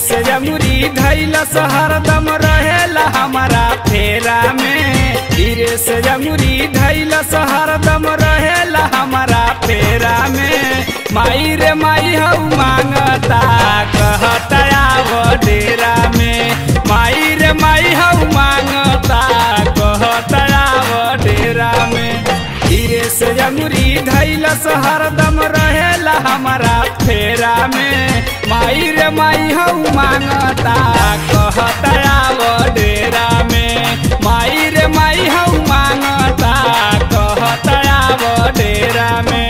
से जमुरी धैलस हरदम रहेला हमारा फेरा में धीरे से जमुरी धैलस हरदम रहेला हमारा फेरा में माई रे माई हऊ मांगता कहता आवो डेरा में माई रे माई हऊ मांगता कहता आवो डेरा में धीरे से जमुरी धैलस हरदम रहेला हमारा फेरा में माई रे माई हऊ मांगता कहता आवो डेरा में माई रे माई हऊ मांगता कहता आवो डेरा में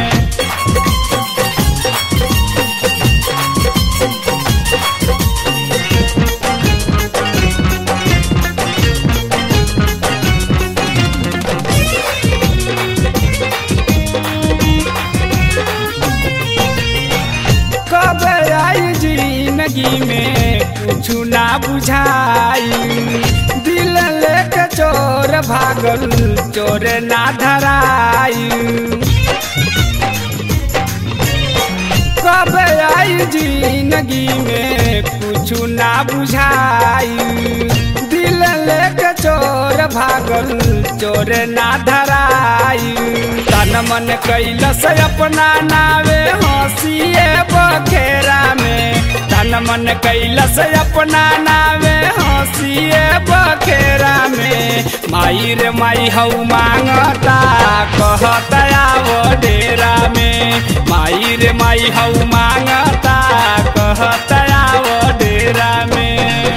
कब आई जिंदगी में कुछ ना बुझाई दिल लेके चोर भागल चोर ना धराई कब आई जिंदगी में कुछ ना बुझाई दिल लेके चोर भागल चोर ना धराई तन मन कैलस अपना नावे हंसिए बखेरा में तन मन कैलस अपना नावे हंसिए बखेरा में माई रे माई हऊ मांगता कहता आवो डेरा में माई रे माई हऊ मांगता कहता आवो डेरा में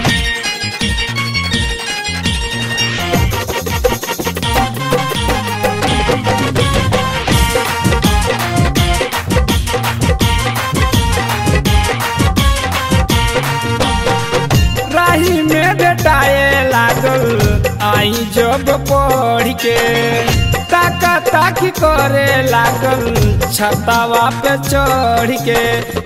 राही में बेटाए लागल आई जब पढ़ के ताका ताकी करे लागल छतावा पे चढ़ के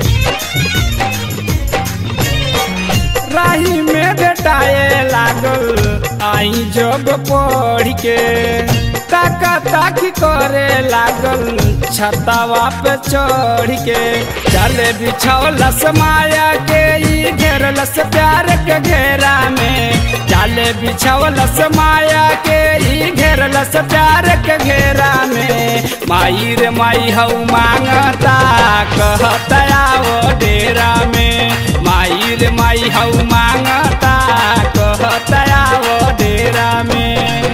राही में बेटाए लागल आई जब पढ़ के ताका ताकी करे लागल छतावा पे चढ़ के चले बिछौलस माया के ई घेरलस प्यार के घेरा में चले बिछौलस माया के ई घेरलस प्यार के घेरा में माई रे माई हऊ मांगता कहता आवो डेरा में माई रे माई हऊ मांगता कहता आवो डेरा में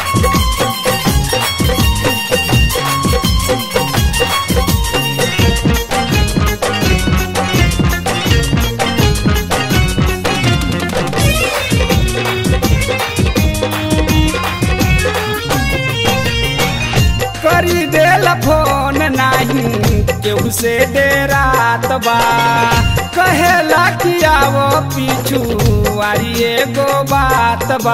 करी देल फोन नाही केहू से डेरात बा कहेला कि आवो पीछू वारी एगो बात बा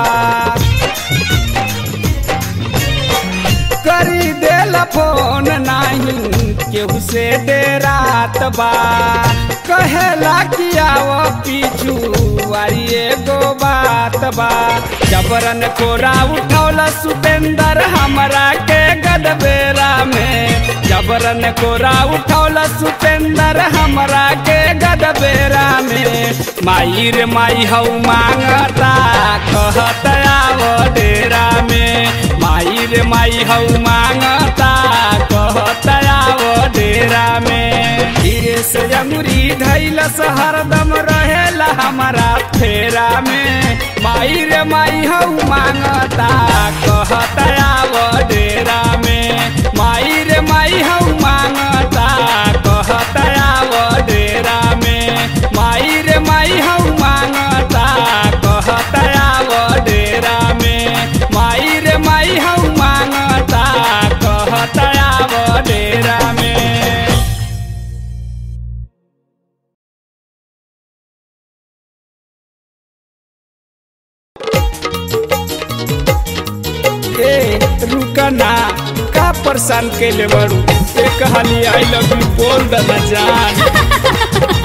करी देल फोन नाही केहू से डेरात बा कहेला कि आवो पीछू वारी एगो बात बा जबरन कोरा उठौला सुपेंदर हमरा के गदबेरा में जबरन कोरा उठौला सुपेंदर हमरा के गदबेरा में माई रे माई हऊ मांगता कहता आवो डेरा में माई रे माई हऊ मांगता कहता आवो डेरा में धीरे से जमुरी धैलस हरदम रहेला हमारा फेरा में माई रे माई हऊ मांगता कहता आवो डेरा में माई रे माई हऊ मांगता कहता आवो डेरा में माई रे माई हऊ मांगता कहता आवो डेरा में माई रे माई हऊ मांगता कहता आवो डेरा में ए रुकना का परेशान कैले बड़ू एक हाली आई लव यू बोल दना जान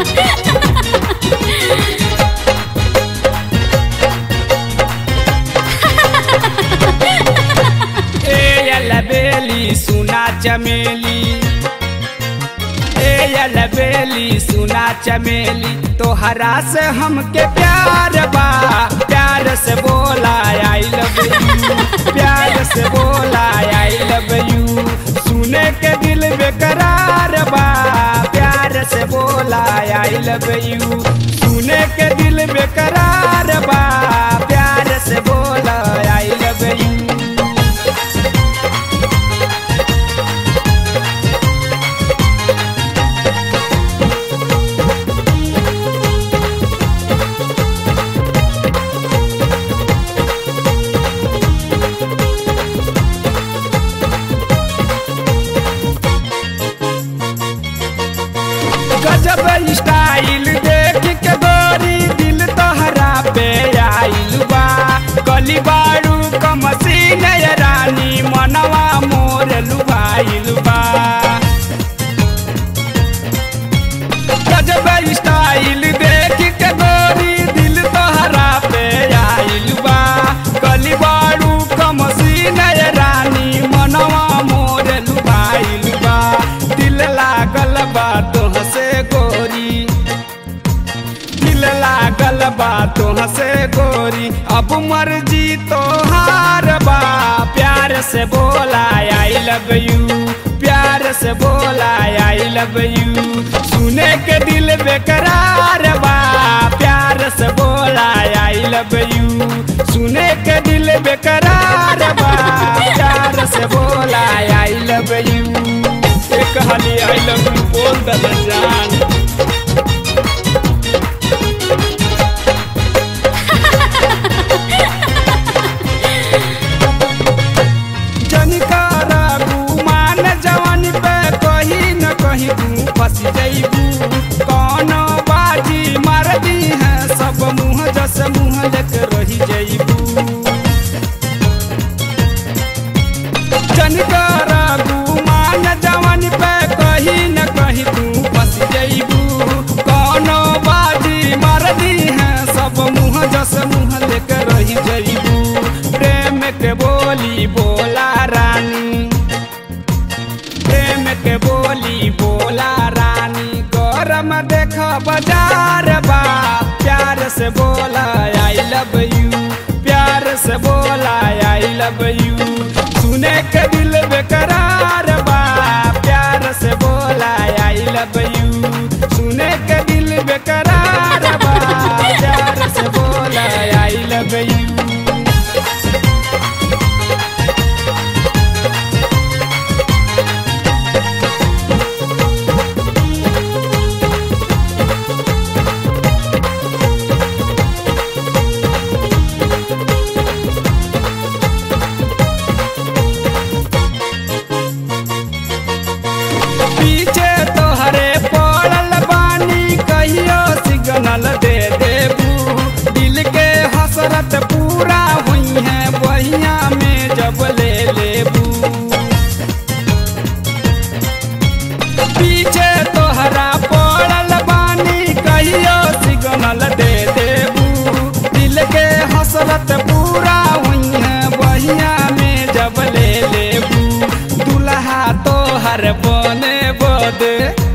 ए यला बेली सुना चमेली ए अलबेली सुना चमेली तोहरा से हमके प्यार बा प्यार से बोला आई लव यू प्यार से बोला आई लव यू सुने के दिल बेकरार बा प्यार से बोला आई लव यू सुने के दिल बेकरार बा प्यार से बोला आई लव यू गजब स्टाइल देख के गोरी दिल तोहरा पे आइल बा कली बाड़ू कमसीन रानी मनवा मोर लुभाइल बा गजब स्टाइल देख के गोरी दिल तोहरा पे आइल बा कली बाड़ू कमसीन रानी मनवा मोर लुभाइल बा दिल लागल बा तोह से गोरी दिल लागल बा तोह से गोरी अब मर्जी तोहार बा प्यार से बोला आई लव यू प्यार से बोला आई लव यू सुने के दिल बेकरार बा प्यार से बोला आई लव यू सुने के दिल बेकरार बा प्यार से बोला आई लव यू एक हाली आई लव यू बोल दल जान जनिकारा गुमान जवान पे कहीं न कहीं तू फंस जइबू कौन बाजी मार दी है सब मुँह जस मुँह लेके रही जइबू जनकारा गुमान जवान पे कहीं न कहीं तू फंस जइबू कौनो बाजी मार दी है सब मुँह जस मुँह लेके रही जइबू प्रेम के बोली बोला रानी प्रेम के बोली बोला रानी गरम देख बाजार बा प्यार से बोला आई लव यू प्यार से बोला आई लव यू सुने के दिल बेकरार बा प्यार से बोला आई लव यू सुने के दिल बेकरार बा प्यार से बोला आई लव यू पीछे तोहरे पड़ल बानी कहियो सिग्नल दे देबू दिल के हसरत पूरा हुई है बहिया में जब ले लेबू पीछे तोहरा पड़ल बानी कहियो सिग्नल दे देबू दिल के हसरत पूरा हुई है बहिया में जब ले लेबू दुल्हा तोहर बने बदे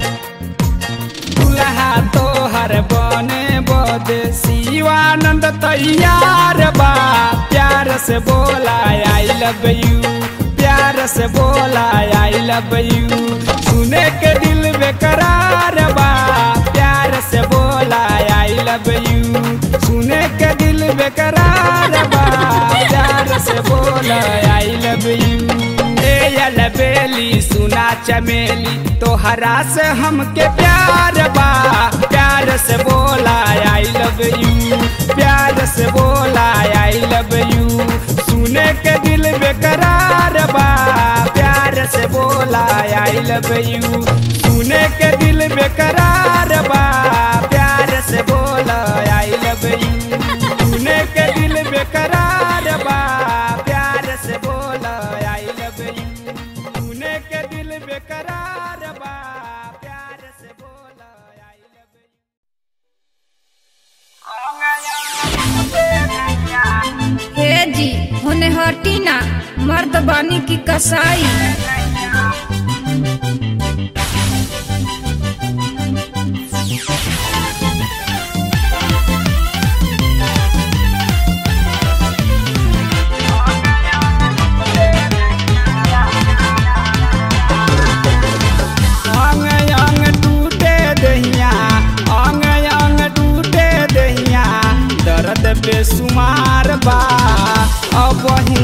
दुल्हा तोहर बने बदे शिवानंद तैयार बा प्यार से बोला आई लव यू प्यार से बोला आई लव यू सुने के दिल बेकरार बा प्यार से बोला आई लव यू सुने के दिल बेकरार बा प्यार से बोला आई लव यू ए बेली सुना चमेली तोहरा से हमके प्यार बा प्यार से बोला आई लव यू प्यार से बोला आई लव यू सुने के दिल बेकरार बा प्यार से बोला आई लव यू सुने के दिल बेकरार बा प्यार से बोला आई लव यू सुने के दिल बेकरार बा प्यार से बोला आई लव यू सुने के दिल बेकरार बा प्यार से बोला आई लव यू हे जी होने हटी ना मर्द बानी की कसाई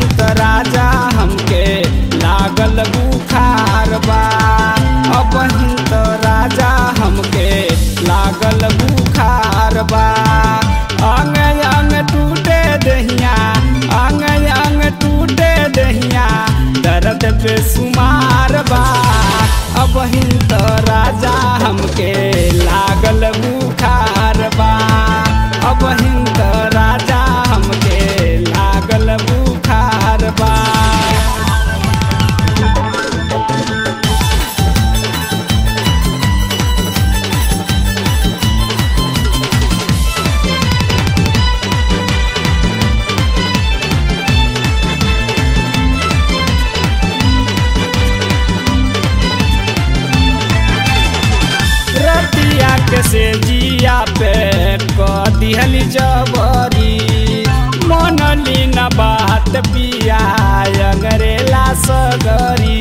त राजा हमके लागल बुखार बा अब त राजा हमके लागल बुखार बा अंग अंग टूटे दहिया अंग अंग टूटे दहिया दर्द पे सुमार बा अब त राजा हमके लागल बुखार बा अब त राजा हमके लागल बुखार बा रतिया के से जिया पे क दिहली जबरी मनली न बात पिया अंगरेला सगरी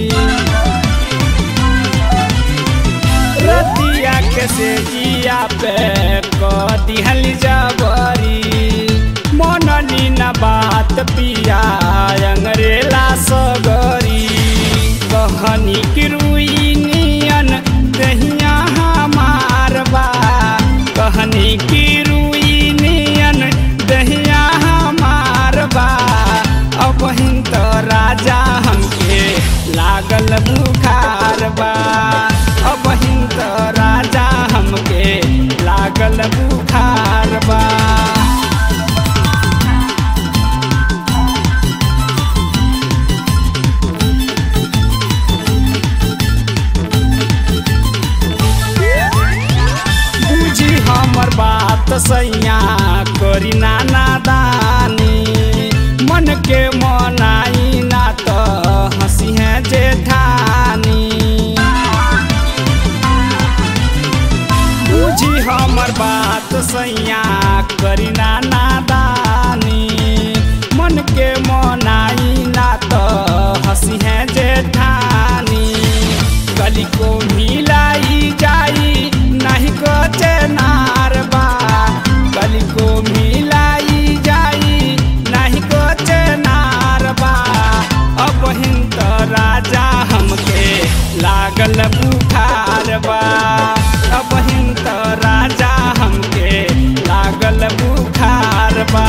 रतिया के से जिया पे क दिहली जबरी मनली न बात पिया अंगरेला सगरी कहनी की रुई नियन दहिया हमार बा कहनी की रुई नियन दहिया हमार बा अब त राजा हमके लागल बुखार बा अब त राजा हमके लागल बुखार बा बुझी हमर बात सैया करी ना नादानी मन के मनाई ना तो हंसी है जेठानी बुझी हमर बात सैया करी ना नादानी मन के मनाई ना तो हंसी है जेठानी गली को मिलाई जाई नहीं कचे नारबा गली को मिलाई जाई नहीं कचे नारबा अब त राजा हमके लागल बुखार बा अब त राजा हमके लागल बुखार बा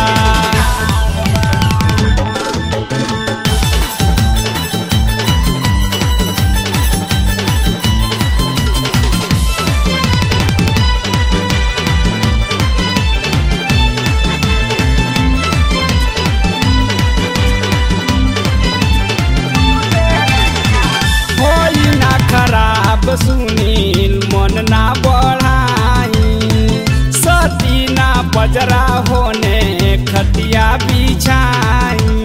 होई ना खराब सुनील मन ना बढ़ाई सती ना बजरा होने खटिया बिछाई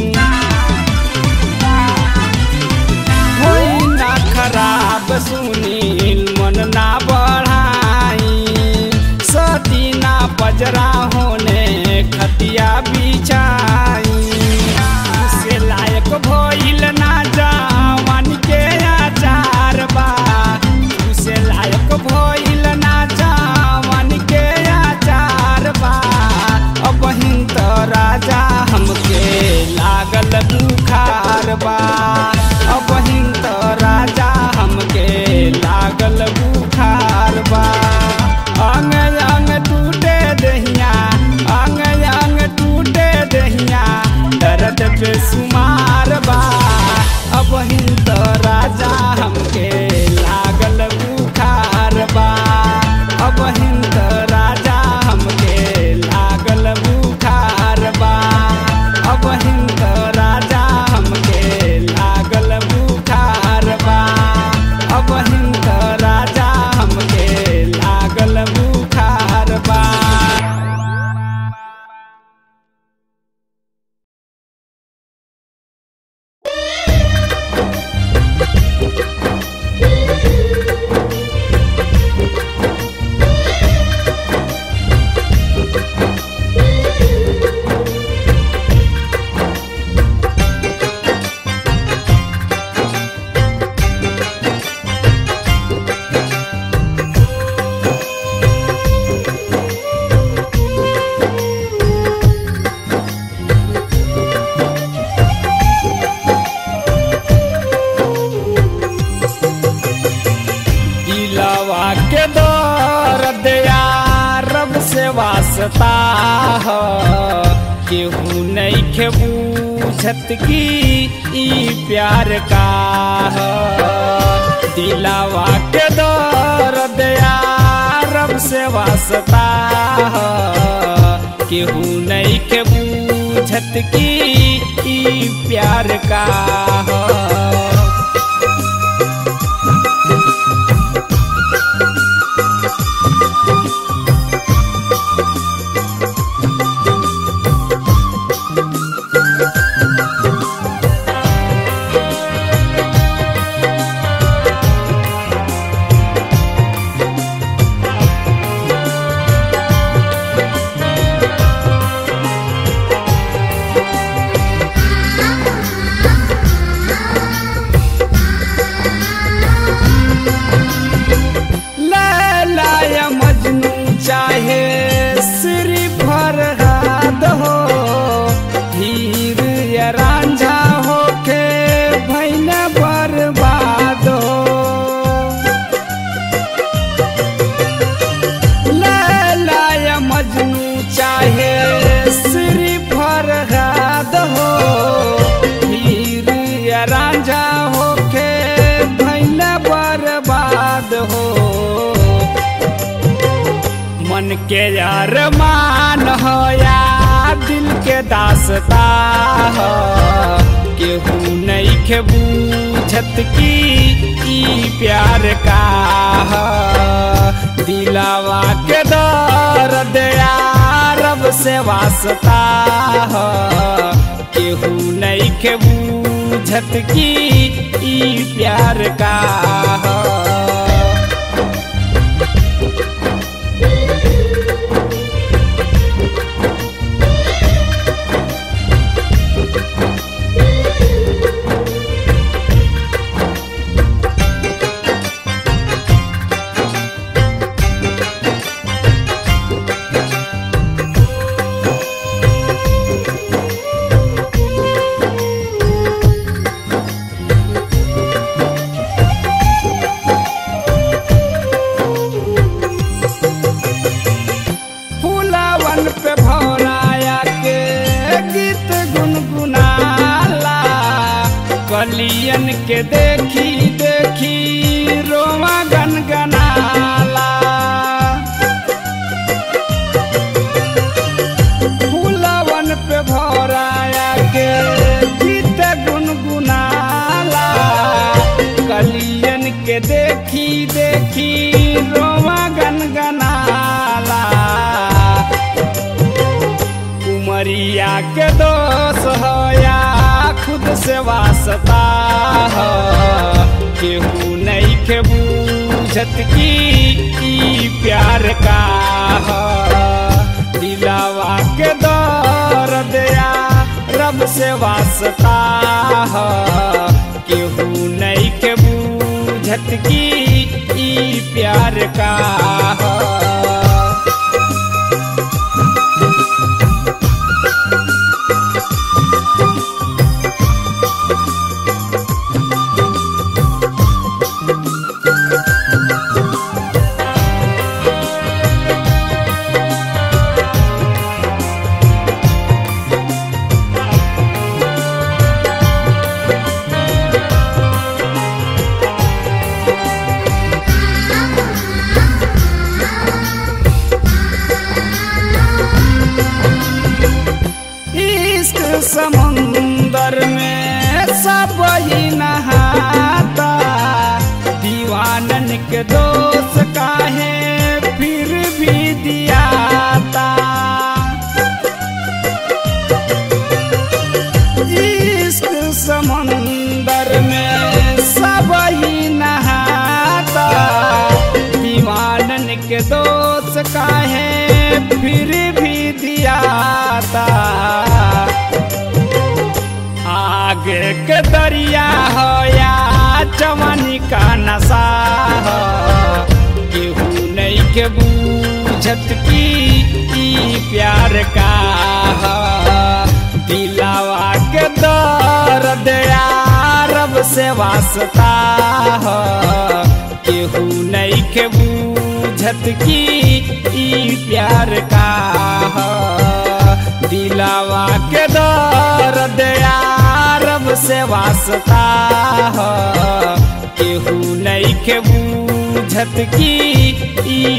होई ना खराब सुनील मन ना बढ़ाई सती ना बजरा होने खटिया बिछाई से लायक भइल ना जवान के आचार बा से लायक भइल ना जवान के आचार बा अब त राजा हमके लागल बुखार बा अब त राजा हमके लागल बुखार बा अंग अंग टूटे दहिया अंग अंग टूटे दहिया दर्द पे सुमार बा अब त राजा हमके लागल बुखार बा अब त राजा हमके लागल बुखार बा अब त राजा हमके लागल बुखार बा अब त राजा हमके लागल बुखार बा वास्ता ह केहू नहीं के बूझत की ई प्यार का ह दिलावा के दर्द यारब से वास्ता ह केहू नहीं के बूझत की ई प्यार का ह लैला या मजनू चाहे श्री फरहाद हो हीर या रांझा हो के भैन बर्बाद हो लैला या मजनू चाहे श्री फरहाद हो हीर या रांझा हो के भैन बर्बाद हो मन के यार मान हो या दिल के दासता हो केहू नहीं के बूझत की ई प्यार का हो दिलावा के दर्द यारब से वास्ता हो केहू नहीं के बूझत की ई प्यार का हो फूलावन पे भौराया के गीत गुनगुनाला कलियन के देखी देखी रोमा गनगनाला फूलावन पे भौराया के गीत गुनगुनाला कलियन के देखी देखी रोमा गनगनाला उमरिया के दोष हो या खुद से वास्ता हो केहू नहीं के बूझत की ई प्यार का हो दिलावा के दर्द या रब से वास्ता हो केहू नहीं के बूझत की ई प्यार का हो इश्क समुंदर में सब ही नहाता दीवानन के दोष काहे फिर भी दियाता इश्क समुंदर में सब ही नहाता दीवानन के दोष काहे फिर भी दियाता आगे के दरिया हो या जवानी का नशा हो केहू नहीं के बूझत की ई प्यार का हो दिलावा के दर्द यारब से वास्ता हो केहू नहीं के बूझ बूझत की ई प्यार का ह दिलावा के दर्द यारब से वास्ता ह केहू नहीं के बूझत की ई